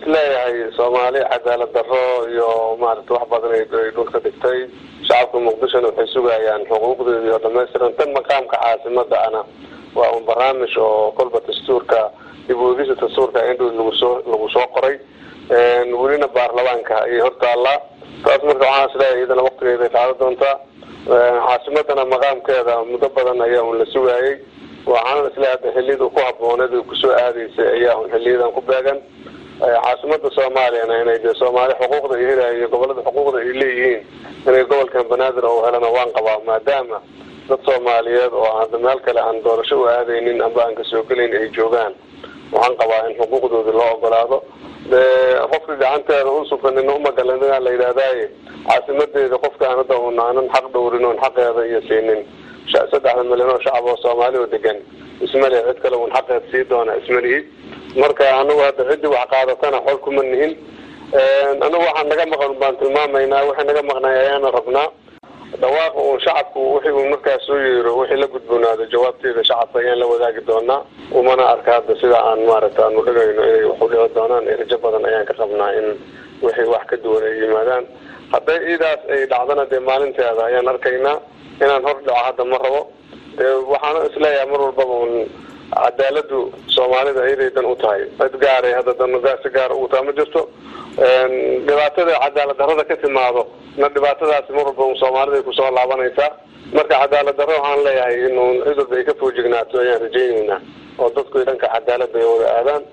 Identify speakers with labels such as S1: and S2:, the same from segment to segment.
S1: isleeyahay soomaali cadaalad daro iyo maarata wax badan ay dhulka dhigtay shacabka muqdishona waxay sugayaan xuquuqdeedii oo dhamaystiran tan maqaamka caasimada ana waa un barnaamij oo kolba dastuurka dib uegisa dastuurka indhow lagu soo lagu soo qoray welina baarlamaanka ayay hortaallaa taas marka waxaan isleeyahay iyadana waktigeeda ay qaado doontaa caasimadana maqaamkeeda muddo badan ayaa un la sugaayay waxaana isleeyahay hadda xiliyada ku habooneed ay kusoo aadaysay ayaa un xiliyadan ku beegan caasimada soomaaliyana inay de soomaali xuquuqda ay helayo iyo gobolada xuquuqda ay leeyihiin inay gobolkan banaadir oo helana waan qabaa maadaama dad soomaaliyeed oo hadda meel kale aan doorasho u aadaynin amba aan kasoo gelayn ay joogaan waxaan qabaa in xuquuqdoodii loo ogolaado de qofka gacanteeda u sufanin umagalanaa la yidhahdaaye caasimadeeda qofkaan hadda un aanan xaq dhowrin oon xaqeeda iyo siinin saddexda milyan oo shacab oo soomaali oo degan ismale cid kale un xaqeed sii doona ismalihi marka anagu hadda ciddii wax qaadatana xol kuma nihin anagu waxaa naga maqan baan tilmaamaynaa waxay naga maqnay ayaana rabnaa dhawaaqa uun shacabku wixii uu markaas soo yeero wixii la gudboonaado jawaabteeda shacabka ayaan la wadaagi doonaa umana arka hadda sida aan maaragta aanu dhigayno inay wax u dhici doonaan rajo badan ayaan ka qabnaa in wixii wax ka duwan ay yimaadaan hadday iidaas ay dhacdana dee maalinteeda ayaan arkaynaa inaan hor dhaco hadda ma rabo dee waxaana isleeyahay mar walbaba un cadaaladu soomaalida iyaday dan u tahay cid gaaray hadda dan si gaara ugu taa ma jirto dhibaatada cadaalad darrada ka timaado na dhibaatadaasi mar walba un soomaalida ay kusoo laabanaysaa marka cadaalad darro waxaan leeyahay inuu cid walba ay ka foojignaato ayaan rajayneynaa oo dadku dhanka cadaalada ay wada aadaan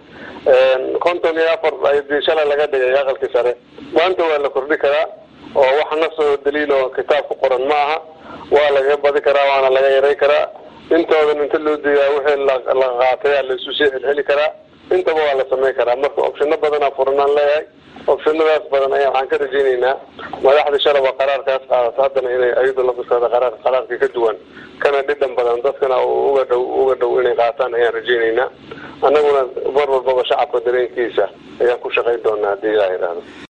S1: konton iyo afar ayadii shalay laga dhigay aqalkii sare maanta waa la kordhi karaa oo wax nasoo daliil oo kitaab ku qoran ma aha waa lagaga badi karaa waana laga yaray karaa intoodan inta loo diiyaa wixii la qaataya laisu sii celceli karaa intaba waa la samayn karaa marka opshino badanaa furanaan leeyahay opshinadaas badan ayaa waxaan ka rajayneynaa madaxda shalaba qaraarkaas qaadato haddana inay ayadu labiskooda qaraar qaraarka ka duwan kana dhidhan badan dadkana uga dhow uga dhow inay qaataan ayaan rajayneynaa annaguna mar walbaba shacabka dareenkiisa ayaan ku shaqayn doonaa haddii ilaa yidhaahdo